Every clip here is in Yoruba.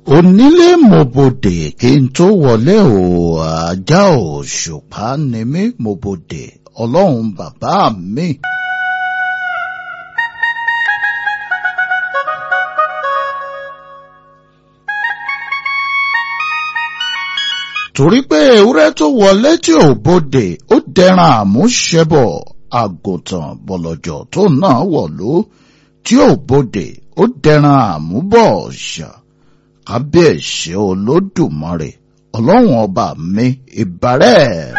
onílé mòbòdè kí n tó wọlé o ajá òṣùpá ni mí mòbòdè ọlọ́run bàbá mi. torí pé ewúrẹ́ tó wọlé tí ò bodè ó dẹran àmúṣẹbọ̀ àgùntàn bọ̀lọ̀jọ̀ tó náà wọ̀lú tí ò bodè ó dẹran àmúbọ̀ ọ̀ṣà kábíyèsí olódùmarè ọlọ́run ọba mi ìbàrẹ̀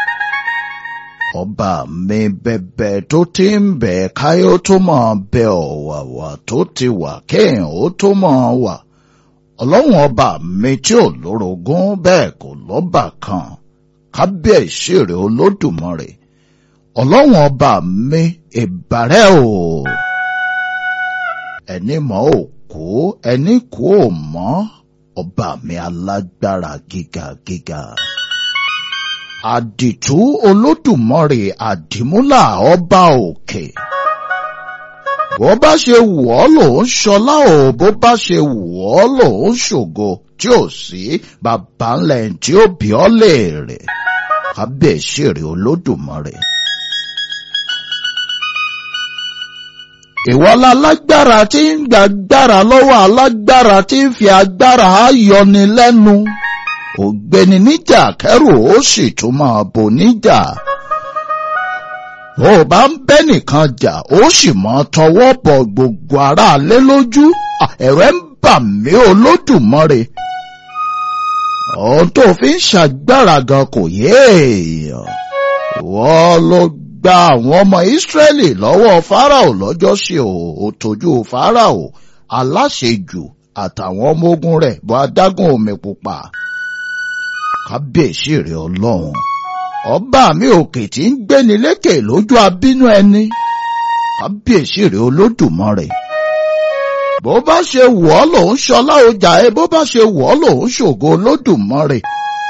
ọba mi bẹ̀bẹ̀ tó ti ń bẹ̀ káyọ̀ tó máa bẹ ọ̀wàwà tó ti wà kéèyàn ó tó máa wà ọlọ́run ọba mi tí ò lórogún bẹ́ẹ̀ kò lọ́bà kan kábíyèsí rẹ̀ olódùmarè ọlọ́run ọba mi ìbàrẹ̀ o ẹni mọ̀ ò kú ẹni kú ò mọ́ ọba mi alágbára gíga gíga àdìtú olódùmarè àdìmúlà ọba òkè. bó bá ṣe wù ọ́ lòun ṣọlá o bó bá ṣe wù ọ́ lòun ṣògo tí ò sí bàbá ńlẹ̀ tí ó bí ọ́ léèrè kábíyèsí rẹ̀ olódùmarè. ìwọ lálágbára tí ń gbàgbára lọ́wọ́ alágbára tí ń fi agbára yọni lẹ́nu ògbéni níjà kẹrù ó sì tún máa bò níjà ó bá ń bẹ́ nìkan jà ó sì máa tọwọ́ bọ gbogbo aráalé lójú ẹ̀rọ ń bà mí olódùmarè ohun tó fi ń ṣàgbára gan kò yé èèyàn wọ́n ló gba àwọn ọmọ ìsírẹ́lì lọ́wọ́ fáráò lọ́jọ́ sí ò tójú fáráò aláṣejù àtàwọn ọmọ ogun rẹ̀ bọ́ adágún omi pupa kábíyèsí rẹ̀ ọlọ́run ọba mi òkè tí ń gbéni lékè lójú abínú ẹni kábíyèsí rẹ̀ olódùmarè bó bá ṣe wọ̀ ọ́ lòun ṣọlá ọjà ẹ bó bá ṣe wọ̀ ọ́ lòun ṣògo olódùmarè.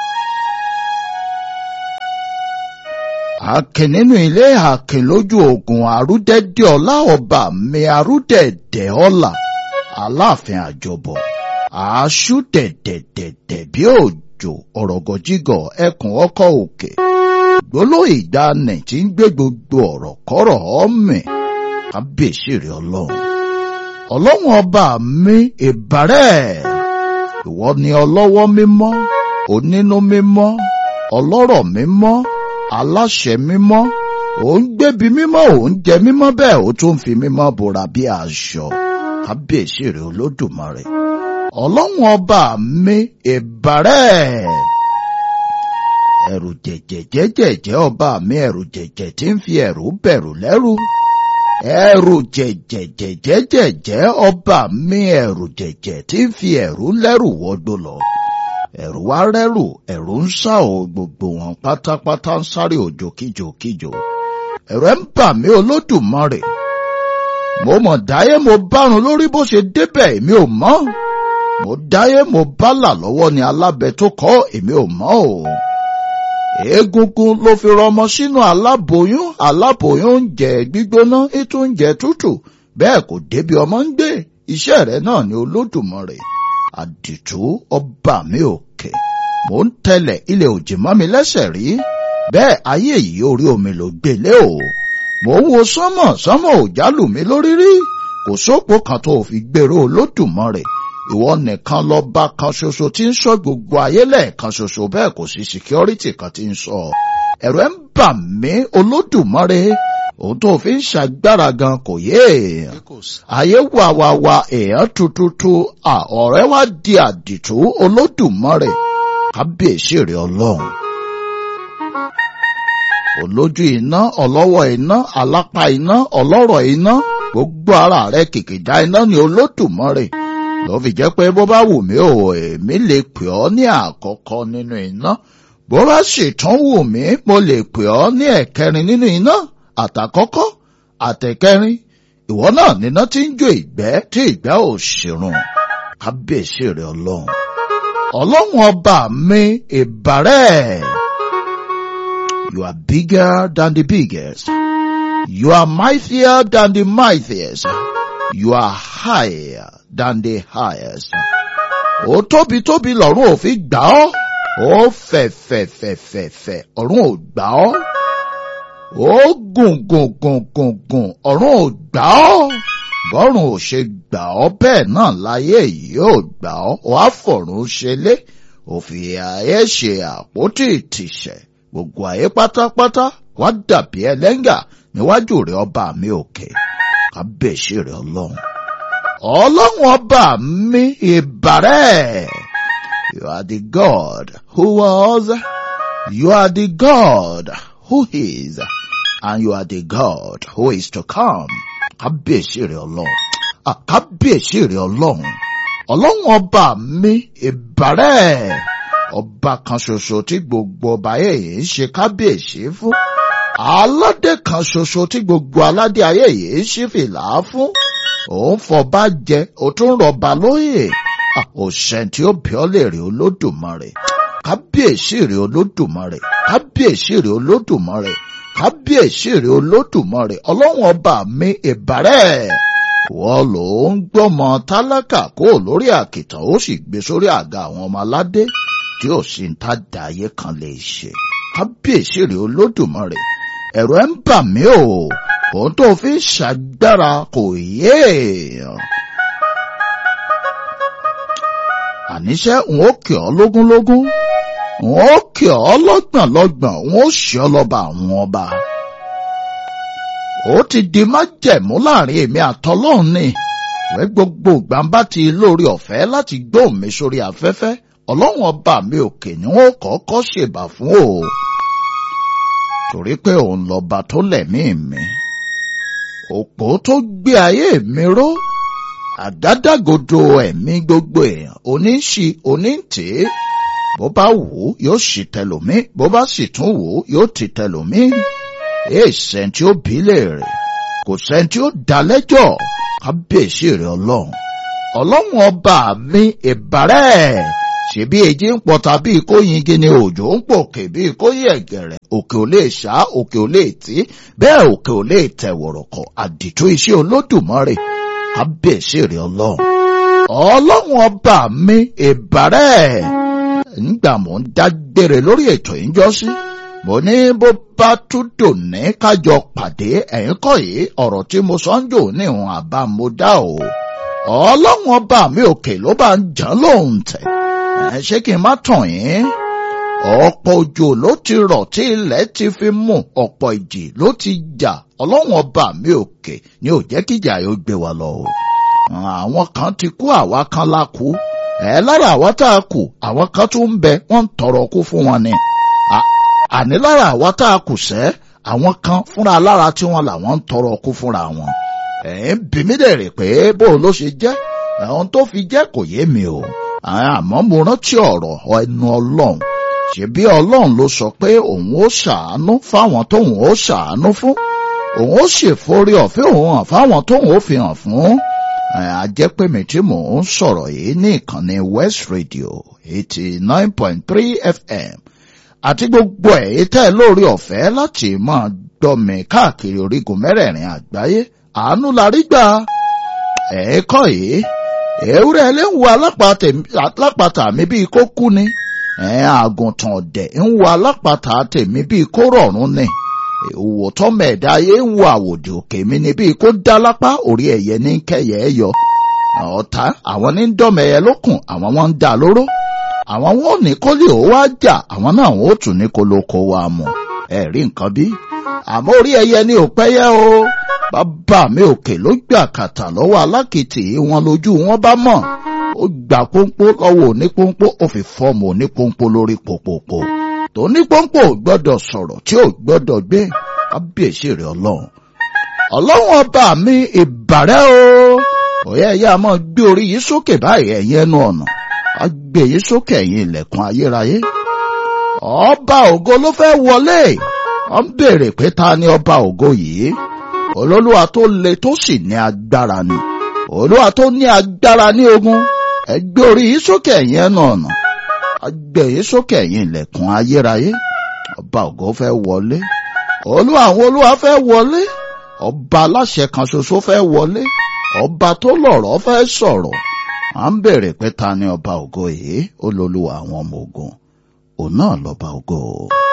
Akin nínú ilé akin lójú ogun arúdẹ́dẹ́ ọlá ọba mi arúdẹ̀dẹ̀ ọlá aláàfin àjọbọ̀ àásù dẹ̀dẹ̀dẹ̀dẹ̀ bí òjò ọ̀rọ̀gọ̀jígọ̀ ẹkùn ọkọ̀ òkè gbólóhùn ìgbàanì tí ń gbé gbogbo ọ̀rọ̀ kọ́rọ̀ ọ̀mì kábíyèsí rẹ̀ ọlọ́run ọlọ́run ọba mi ìbàrẹ̀ ìwọ ni ọlọ́wọ́ mímọ́ onínú mímọ́ ọlọ́rọ̀ mímọ́ aláṣẹ mímọ́ ò ń gbébi mímọ́ ò ń jẹ mímọ́ bẹ́ẹ̀ ó tún fi mímọ́ bora bí aṣọ kábíyèsí rẹ̀ olódùmarè ọlọ́run ọba mi ìbàrẹ̀ ẹ̀rù jẹ̀jẹ̀jẹ̀jẹ̀ ọba mi ẹ̀rù jẹ̀jẹ̀ tí ń fi ẹ̀rù bẹ̀rù lẹ́rù ẹ̀rù jẹ̀jẹ̀jẹ̀jẹ̀jẹ̀ ọba mi ẹ̀rù jẹ̀jẹ̀ tí ń fi ẹ̀rù lẹ́rù wọgbó lọ ẹ̀rù wá rẹ́rù ẹ̀rù ń sá o gbogbo wọn pátápátá ń sáré òjò kíjokíjo ẹ̀rù ẹ̀ ń bà mí olódùmarè mo mọ̀ dáyé mo bárun lórí bó ṣe débẹ̀ èmi ò mọ̀ mo dáyé mo bálà lọ́wọ́ ni alábẹ tó kọ́ èmi ò mọ̀ o egungun ló fi rọmọ sínú aláboyún aláboyún ń jẹ gbígbóná ètò ń jẹ tútù bẹ́ẹ̀ kò débi ọmọ ń gbé iṣẹ́ rẹ̀ náà ni olódùmarè àdìtú ọba mi òkè mò ń tẹ̀lẹ̀ ilẹ̀ òjì mọ́ mi lẹ́sẹ̀ rí bẹ́ẹ̀ ayé yìí orí omi ló gbélé o mò ń wo sánmọ̀ sánmọ̀ ò jálù mí lórí rí kò sópò kan tó fi gbèrò olódùmarè ìwọ nìkan lọ́ba kan ṣoṣo tí ń sọ gbogbo ayé lẹ́ẹ̀kan ṣoṣo bẹ́ẹ̀ kò sí síkírọ́rìtì kan tí ń sọ ẹ̀rọ ẹ̀ ń bà mí olódùmarè òun tó fi ń ṣàgbára gan kò yé èèyàn ayé wà wà wà èèyàn tututu ọ̀rẹ́ wá di àdìtú olódùmarè kábíyèsí rẹ̀ ọlọ́run olójú iná ọlọ́wọ́ iná alápá iná ọlọ́rọ̀ iná gbogbo ara rẹ̀ kìkìdá iná ni olódùmarè ló fi jẹ́ pé bó bá wù mí ò èmi lè pè ọ́ ní àkọ́kọ́ nínú iná bó bá sì tún wù mí mo lè pè ọ́ ní ẹ̀kẹrin nínú iná àtàkọ́kọ́ àtẹ̀kẹrin ìwọ náà níná tí ń jó ìgbẹ́ tí ìgbẹ́ ò ṣèrùn kábíyèsí rẹ̀ ọlọ́run ọlọ́run ọba mi ìbàrẹ̀ you are bigger than the biggest you are mightier than the mightiest you are higher than the highest ó tóbi tóbi lọ́run ò fi gbà ọ́ ó fẹ̀fẹ̀fẹ̀fẹ̀fẹ̀ ọ̀run ò gbà ọ́ ó gùn gùn gùn gùn gùn ọ̀run ò gbà ọ́ bọ́run ò ṣe gbà ọ́ bẹ́ẹ̀ náà láyé yìí ò gbà ọ́ wàá fọ̀run ṣẹlẹ̀ òfin ayé ṣe àpótí ìtìṣẹ̀ gbogbo ayé pátápátá wá dàbí ẹlẹ́ngà níwájú rẹ̀ ọba mi òkè kábíyèsí rẹ̀ ọlọ́run ọlọ́run ọba mi ìbàrẹ̀ you are the God who was you are the God who is and you are the God who is to come kábíyèsí rẹ̀ ọlọ́run kábíyèsí rẹ̀ ọlọ́run ọlọ́run ọba mi ìbàrẹ̀ ọba kan ṣoṣo tí gbogbo ọba ayé yìí ń ṣe kábíyèsí fún aládé kan ṣoṣo tí gbogbo aládé ayé yìí ń ṣí fìlà fún òun fọba jẹ ó tún rọba lóyè òṣèǹ tí ó bí ọ lè rí olódùmarè kábíyèsí rẹ olódùmarè kábíyèsí rẹ olódùmarè kábíyèsí rẹ olódùmarè ọlọ́run ọba mi ìbàrẹ̀ wọ́n ló ń gbọ́mọ tálákà kó lórí àkìtàn ó sì gbé sórí àga àwọn ọmọ aládé tí ò sí ń tá dàáyé kan lè ṣe kábíyèsí rẹ olódùmarè ẹ̀rọ ẹ̀ ń bà mí o òun tó fi ń ṣàgbára kò yé èèyàn. àníṣe n ó kì ọ́ lógúnlógún n ó kì ọ́ lọ́gbọ̀nlọ́gbọ̀n n ó ṣe ọ́ lọ́ba àwọn ọba. ó ti di májẹ̀mú láàrin èmi àtọlọ́run ni ìwé gbogbo gbàǹbá ti lórí ọ̀fẹ́ láti gbóhùn mi sórí afẹ́fẹ́ ọlọ́run ọba mi òkè ni wọ́n kọ́kọ́ ṣèbà fún o torí pé òun lọ́ba tó lẹ̀mí mi òpó tó gbé ayé mi ró àgádágodo ẹ̀mí gbogbo èèyàn oníṣì onítì bó bá wù ú yóò sì tẹlòmí bó bá sì tún wù ú yóò ti tẹlòmí èè sẹ́ńtì ó bí léèrè kò sẹ́ńtì ó dá lẹ́jọ́ kábíyèsí rẹ̀ ọlọ́run ọlọ́run ọba mi ìbàrẹ̀ ṣebí èjì ń pọta bíi kó yingi ni òjò ń pòkè bíi kó yí ẹ̀gẹ̀rẹ̀ òkè ò lè ṣá òkè ò lè tí bẹ́ẹ̀ òkè ò lè tẹ̀ wọ̀rọ̀kọ̀ àdìtú iṣẹ́ olódùmarè kábíyèsí rẹ̀ ọlọ́run ọlọ́run ọba mi ìbàrẹ̀ nígbà mò ń dágbére lórí ètò ìjọsí mo ní bó bá tún dòní kájọ pàdé ẹ̀yìn kọ́ yìí ọ̀rọ̀ tí mo sọ ń jò ní ìhun àbá mo dá o ọlọ́run ọba mi òkè ló bá ń jàn lóhùn tẹ̀ ẹ ṣé kí n má tàn yín ọ̀pọ̀ òjò ló ti rọ̀ tí ilẹ̀ ti fi mú ọ̀pọ̀ ìjì ló ti jà ọlọ́run ọba mi òkè ni ò jẹ́ kíjà yóò gbé wa lọ o àwọn kan ti kú àwa kan la kú ẹ lára àwa tá a kù àwọn kan tún ń bẹ wọ́n ń tọrọ kú fún wọn ni àní lára àwa tá a kù sẹ́ àwọn kan fúnra lára tí wọ́n làwọn ń tọrọ kú fúnra wọn ẹ̀ ń bí mí dẹ̀ rè pé bó ló ṣe jẹ́ àwọn tó fi jẹ́ kò yé mi o àmọ́ mo rántí ọ̀rọ̀ ẹnu ọlọ́run ṣebí ọlọ́run ló sọ pé òun ó ṣàánú fáwọn tóun ó ṣàánú fún òun ó ṣèforí ọ̀fẹ́ òun hàn fáwọn tóun ó fi hàn fún àjẹpẹ́mi tí mò ń sọ̀rọ̀ yìí ní ìkànnì West Radio eighty nine point three FM àti gbogbo ẹ̀ tẹ́ lórí ọ̀fẹ́ láti máa gbọ́ mi káàkiri orígun mẹ́rẹ̀ẹ̀rin àgbáyé àánú la rí gbà ẹ̀ẹ́kọ́ yìí ewúrẹ́ ẹlẹ́wù alápàtà mi bíi kó kú ni àgùntàn ọ̀dẹ̀ ń wo alápàtà tèmi bíi kó rọ̀rùn ni òwò tọ́mọ ẹ̀dá ayé ń wo àwòdì òkè mi ni bíi kó dá lápá orí ẹ̀yẹ ní kẹyẹ ẹ yọ ọ̀tá àwọn ní dọ́mọ ẹyẹ lókun àwọn wọn ń dá lóró àwọn wọn ò ní kó lè ó wá jà àwọn náà wọn ò tún ní kó ló kó wa mọ̀ ẹ rí nǹkan bí àmọ́ orí ẹyẹ ni ò pẹ́yẹ o bàbá mi òkè ló gbà kàtà lọ́wọ́ alákìtì wọn lójú wọn bá mọ̀ ó gbà pọ́npọ́ lọ́wọ́ onípọ́npọ́ ó fi fọ́ọ̀mù onípọ́npọ́ lórí pòpòpò tó onípọ́npọ́ ò gbọ́dọ̀ sọ̀rọ̀ tí ò gbọ́dọ̀ gbé kábíyèsí rẹ̀ ọlọ́run ọlọ́run ọba mi ìbàrẹ́ o òye ẹ̀yà máa gbé orí yìí sókè báyìí ẹ̀yin ẹnu ọ̀nà á gbé yìí sókè ẹ̀yin ilẹ̀kùn ayérayé ọba ògo ló fẹ́ wọlé wọ́n béèrè pé ta ni ọba ògo yìí olólùwà tó le tó sì ní agbára ni olúwa tó ní agbára ní ogun ẹgbẹ́ orí yìí sókè ẹ̀yin ẹnu ọ̀nà ẹgbẹ́ yìí sókè ẹ̀yin ilẹ̀kùn ayérayé ọba ògo fẹ́ wọlé olúwa àwọn olúwa fẹ́ wọlé ọba aláṣẹ kan ṣoṣo fẹ́ wọlé ọba tó lọ̀rọ̀ fẹ́ sọ̀rọ̀ à ń bèrè pé ta ni ọba ògo yìí ó lolúwa àwọn ọmọ ogun òun náà lọ́ba ògo.